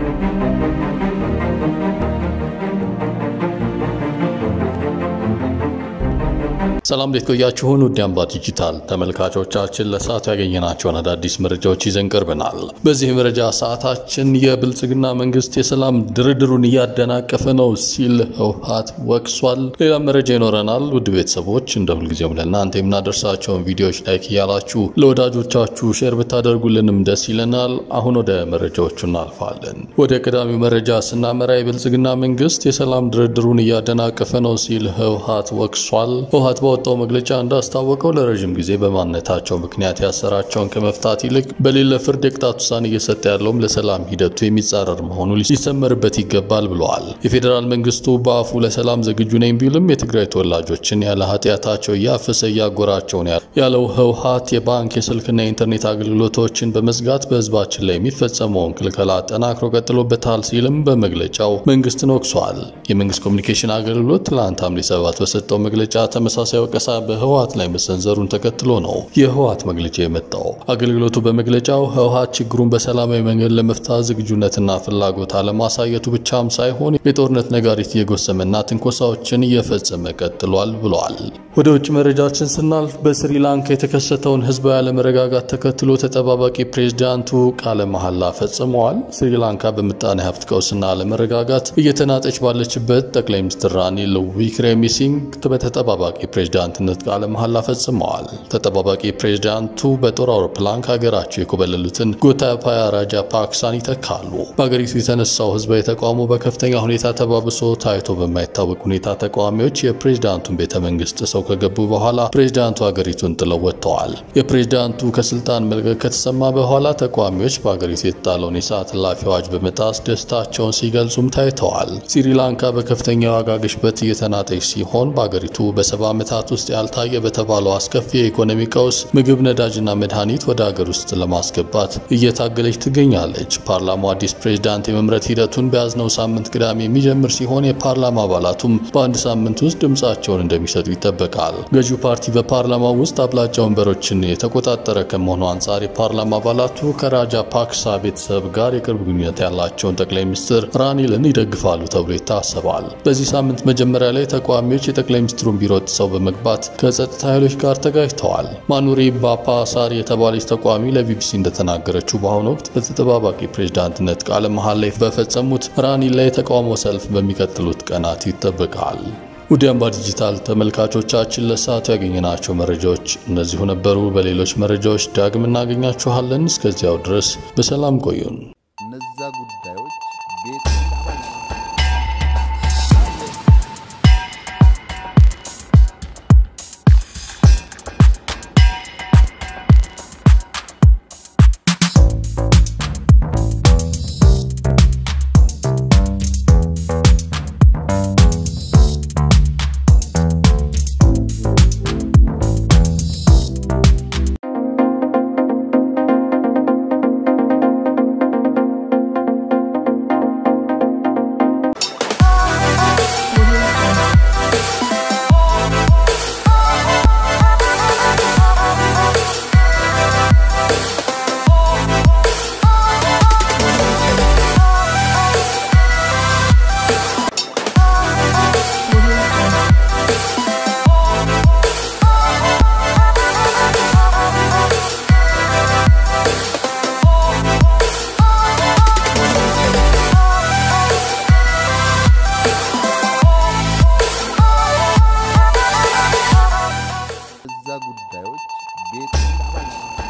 ሰላም እንዴት ቆያችሁን? ውድ አምባ ዲጂታል ተመልካቾቻችን ለሰዓቱ ያገኘናቸውን አዳዲስ መረጃዎች ይዘን ቀርበናል። በዚህ መረጃ ሰዓታችን የብልጽግና መንግስት የሰላም ድርድሩን እያደናቀፈ ነው ሲል ህወሓት ወቅሷል። ሌላ መረጃ ይኖረናል። ውድ ቤተሰቦች እንደ ሁልጊዜውም ለእናንተ የምናደርሳቸውን ቪዲዮዎች ላይክ እያላችሁ ለወዳጆቻችሁ ሼር ብታደርጉልንም ደስ ይለናል። አሁን ወደ መረጃዎቹ እናልፋለን። ወደ ቀዳሚው መረጃ ስናመራ የብልጽግና መንግስት የሰላም ድርድሩን እያደናቀፈ ነው ሲል ህወሓት ወቅሷል። ህወሓት ባወጣው መግለጫ እንዳስታወቀው ለረዥም ጊዜ በማንነታቸው ምክንያት ያሰራቸውን ከመፍታት ይልቅ በሌለ ፍርድ የቅጣት ውሳኔ እየሰጠ ያለውም ለሰላም ሂደቱ የሚጻረር መሆኑ ሊሰመርበት ይገባል ብለዋል። የፌዴራል መንግስቱ በአፉ ለሰላም ዝግጁ ነኝ ቢልም የትግራይ ተወላጆችን ያለ ኃጢአታቸው እያፈሰ እያጎራቸው ነው ያለው ህወሓት የባንክ የስልክና የኢንተርኔት አገልግሎቶችን በመዝጋት በህዝባችን ላይ የሚፈጸመውን ክልከላ አጠናክሮ ቀጥሎበታል ሲልም በመግለጫው መንግስትን ወቅሷል። የመንግስት ኮሚኒኬሽን አገልግሎት ትላንት ሐምሌ ሰባት በሰጠው መግለጫ ተመሳሳይ ወቀሳ በህወሓት ላይ መሰንዘሩን ተከትሎ ነው የህወሓት መግለጫ የመጣው። አገልግሎቱ በመግለጫው ህወሓት ችግሩን በሰላማዊ መንገድ ለመፍታት ዝግጁነትና ፍላጎት አለማሳየቱ ብቻም ሳይሆን የጦርነት ነጋሪት እየጎሰመና ትንኮሳዎችን እየፈጸመ ቀጥሏል ብለዋል። ወደ ውጭ መረጃችን ስናልፍ በስሪላንካ የተከሰተውን ህዝባዊ አለመረጋጋት ተከትሎ ተጠባባቂ ፕሬዝዳንቱ ቃለ መሐላ ፈጽመዋል። ስሪላንካ በምጣኔ ሀብት ቀውስና አለመረጋጋት እየተናጠች ባለችበት ጠቅላይ ሚኒስትር ራኒል ዊክሬሚሲንግ በተጠባባቂ ፕሬዝዳንትነት ቃለ መሐላ ፈጽመዋል። ተጠባባቂ ፕሬዝዳንቱ በጦር አውሮፕላን ከሀገራቸው የኮበለሉትን ጎታባያ ራጃ ፓክሳን ይተካሉ። በሀገሪቱ የተነሳው ህዝባዊ ተቃውሞ በከፍተኛ ሁኔታ ተባብሶ ታይቶ በማይታወቅ ሁኔታ ተቃዋሚዎች የፕሬዝዳንቱን ቤተ መንግስት ጥሰው ከገቡ በኋላ ፕሬዝዳንቱ ሀገሪቱን ጥለው ወጥተዋል። የፕሬዝዳንቱ ከስልጣን መልቀቅ ከተሰማ በኋላ ተቃዋሚዎች በሀገሪቱ የተጣለውን የሰዓት እላፊ አዋጅ በመጣስ ደስታቸውን ሲገልጹም ታይተዋል። ስሪላንካ በከፍተኛ የዋጋ ግሽበት እየተናጠች ሲሆን በሀገሪቱ በሰባ ዓመታት ውስጥ ያልታየ በተባለው አስከፊ የኢኮኖሚ ቀውስ ምግብ፣ ነዳጅና መድኃኒት ወደ ሀገር ውስጥ ለማስገባት እየታገለች ትገኛለች። ፓርላማው አዲስ ፕሬዝዳንት የመምረጥ ሂደቱን በያዝነው ሳምንት ቅዳሜ የሚጀምር ሲሆን የፓርላማ አባላቱም በአንድ ሳምንት ውስጥ ድምፃቸውን እንደሚሰጡ ይጠበቃል። ገዢው ፓርቲ በፓርላማ ውስጥ አብላጫ ወንበሮችን የተቆጣጠረ ከመሆኑ አንጻር የፓርላማ አባላቱ ከራጃ ፓክሳ ቤተሰብ ጋር የቅርብ ግንኙነት ያላቸውን ጠቅላይ ሚኒስትር ራኒልን ይደግፋሉ ተብሎ ይታሰባል። በዚህ ሳምንት መጀመሪያ ላይ ተቃዋሚዎች የጠቅላይ ሚኒስትሩን ቢሮ ጥሰው በመግባት ከጸጥታ ኃይሎች ጋር ተጋጅተዋል። ማኑሪ ባፓሳር የተባለች ተቃዋሚ ለቢቢሲ እንደተናገረችው በአሁኑ ወቅት በተጠባባቂ ፕሬዝዳንትነት ቃለ መሐላ ላይ በፈጸሙት ራኒል ላይ የተቃውሞ ሰልፍ በሚቀጥሉት ቀናት ይጠበቃል። ውድ አምባ ዲጂታል ተመልካቾቻችን ለሰዓቱ ያገኘናቸው መረጃዎች እነዚሁ ነበሩ። በሌሎች መረጃዎች ዳግም እናገኛችኋለን። እስከዚያው ድረስ በሰላም ቆዩን። እነዛ ጉዳዮች ቤት እነዛ ጉዳዮች ቤት